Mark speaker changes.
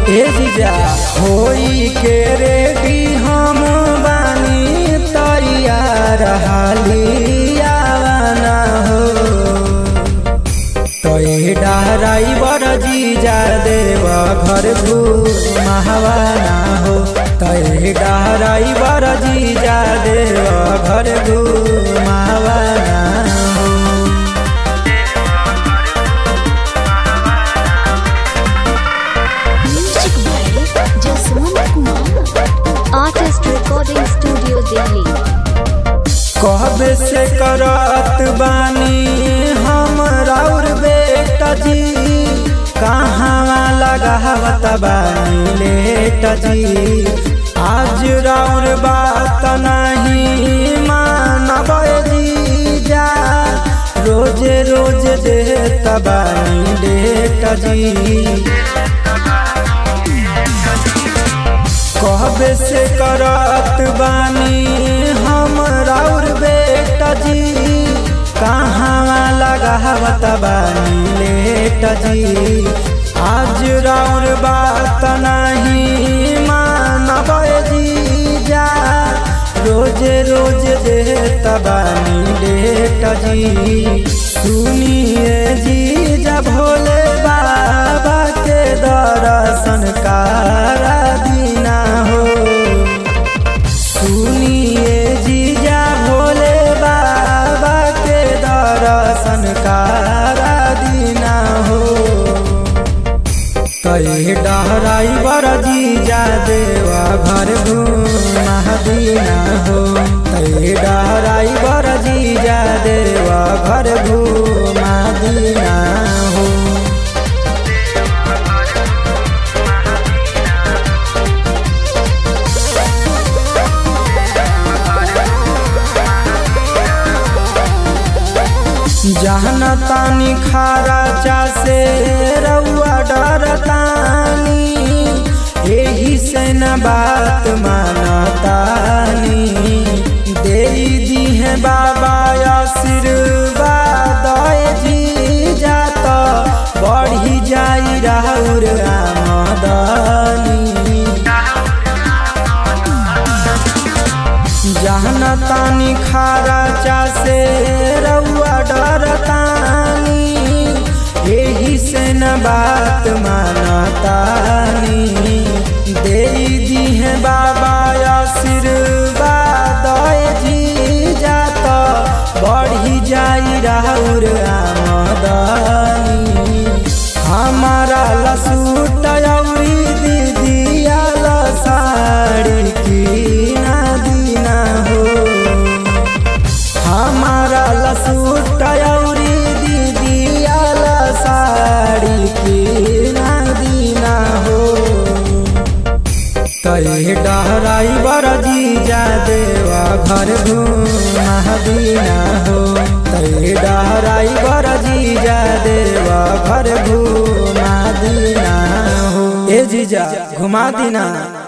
Speaker 1: ए जीजा होई के रेडी हम बानी तैयार हालिया ना हो तोय डराइवर जीजा देव घर घुमावाना हो तोय डराइवर जीजा देव घर घुमावाना हो
Speaker 2: Music by Jaswant Kumar. Artist Recording Studio Delhi.
Speaker 1: कहबे से करत बानी हम राउर बेटा जी कहाँ लगावत बानी लेट जी आज राउर बात नहीं मानब जी जा रोज रोज देत बानी लेट जी कहबे से करत बानी हम राउर बेटा जी कहाँ लगावत बानी लेट जी आज राउर बात नहीं मानब जी जा रोज रोज देत बानी लेट जी सुनिए जी जब भोले बाबा के दर्शन कारा दीना हो सुनिए जीजा भोले बाबा के दर्शन कारा दीना हो कई डहराइवर जीजा देवा घर घूमा दीना हो कई डहराइवर जीजा देवा घर घूमा दीना हो जहन तानी खारा चासे रउआ डरतानी एही से न बात मानतानी दे दीहे बाबा आशीर्वाद जी जात बढ़ी जाई राउर आमदनी जहन तानी खारा चासे रउआ डरतानी एही से न बात मानतानी दे दीहे बाबा आशीर्वाद जी जात बढ़ी जाई राउर आमदनी हमारा लसूट औरी दीदिया साड़ी की ना दीना हो हमारा लसूट औरी दीदिया साड़ी की ना दीना हो तय डहराइवर जीजा देवा घर घूमा दीना हो तय डहराइवर जीजा देवा घर घूमा दीना हो ए जीजा घुमा दीना